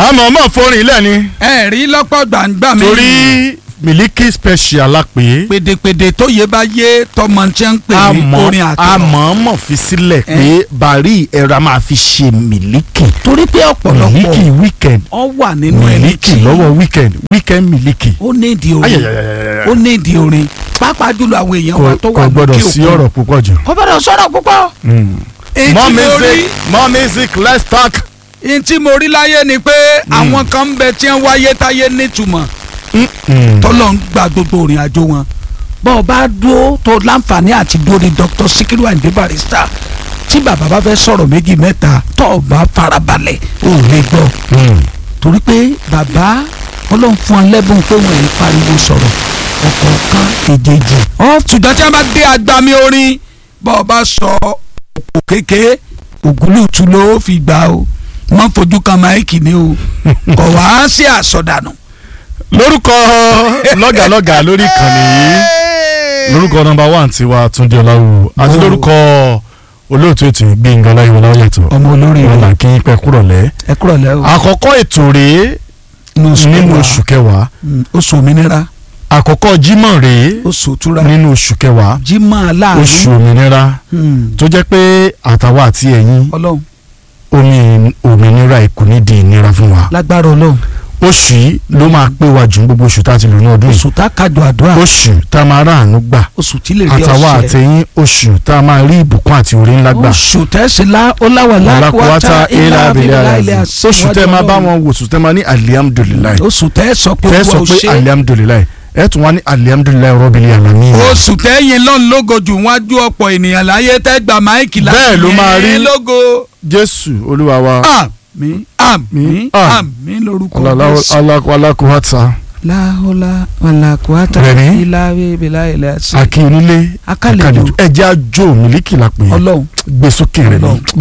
àmọ́ ọmọ forin ilẹ̀ ni ẹ rí lọ́pọ̀ gbàǹgbà mi. torí miliki special la pè é pèdèpèdè tó yé bá yé tọmọ tí ń pè ní orin àtọ̀. àmọ́ fi sílẹ̀ pé bàrí ẹ̀rọ a máa fi ṣe miliki torí pé ọ̀pọ̀lọpọ̀ miliki weekend ọ wà nínú ẹni miliki tí lọ́wọ́ weekend weekend miliki. ó ní ìdí orin Ayayayayaya. ó ní ìdí orin pàápàá jùlọ àwọn èèyàn wa tó kò wà kò gbọ́dọ̀ lókè sí òkun. ọ̀rọ̀ púpọ̀ jù. kò gbọ́dọ̀ sọ̀rọ̀ púpọ̀. èyí more tí mo rí music more music let's talk. èyí tí mo rí láyé ni pé àwọn kan ń bẹ tí wọ́n wáyé táyé nítumọ̀ tọ́lọ̀ ń gba gbogbo òrìn àjò wọn bọ́ ọ bá dúró tó láǹfààní àti dórí Dr. Sikiru Ayinde Barrister tí bàbá bá fẹ́ sọ̀rọ̀ méjì mẹ́ta tó o bá farabalẹ̀ ò lè gbọ́ torí pé bàbá ọlọ́run fún ọ lẹ́bùn pé wọ́n ń pariwo sọ̀rọ̀ ọ̀kọ̀ọ̀kan èjèèjì. ọ ṣùgbọ́n tí wọ́n bá dé agbami orin bọ́ ọ bá sọ òkò kéke ògúlùtù ló fi gbà o wọ́n fojú kan máìkì ni o kọ̀ wá sí àsọdànù. lórúkọ lọ́gàlọ́gà lórí ìkànnì yìí lórúkọ nọ́mbà one tiwa Túndé Ọláwù àti Oh. lórúkọ olóòtú ètò Gbénga Ọláyíwọlá Ọláyẹ̀tọ́ ọmọ olórí rẹ ọlà kí n pẹ́ kúrọ̀lẹ́. ẹ kúrò lẹ́ o. àkọ́kọ́ ètò rèé nínú oṣù nínú kẹwàá. oṣù kẹwàá Mm, oṣù òmìnira àkọ́kọ́ jímọ̀ rèé oṣù òtúra nínú oṣù kẹwàá jimá láàrin oṣù òmìnira Mm, tó jẹ́ pé àtàwọn àti ẹ̀yin ọlọ́run omi òmìnira kò ní di ìnira fún wa lágbára ọlọ́run oṣù yìí ló máa pé wa jù ní gbogbo oṣù tá a ti lò ní ọdún yìí oṣù tá a kájọ àdúrà oṣù tá a máa ráàánú gbà oṣù tí lè rí àtàwọn ọ̀sẹ̀ àtẹ̀yìn oṣù tá a máa rí ìbùkún àti orí ńlá gbà oṣù tẹ́sílá ọláwàlá alákòwátá ilà abilà ilẹ̀ oṣù tẹ́ máa bá wọn wò oṣù tẹ́ máa ní alihamudulilayi oṣù tẹ́ sọ pé tẹ́ sọ wọ́n pé ṣe alihamudulilayi ẹ tún wá ní alihamudulilayi rọ́bìlì àlámì. oṣù tẹ́yìn lọ́n lógo jù wájú ọ̀pọ̀ ènìyàn láyé tẹ́ gba máìkì láti Bẹ́ẹ̀ ló máa rí. yìn lógo jésù olúwa wa àmín àmín Ah. àmín lórúkọ Jésù. alákòwátá láhùlá wàlàkùwátà Rẹ̀mí. ìlàwé ìbílà ilẹ̀ àti akí onílé akálejò ẹ̀jẹ̀ àjò mílíkì la pè é ọlọ́run gbé sókè rẹ̀ ní. Ọlọ́run.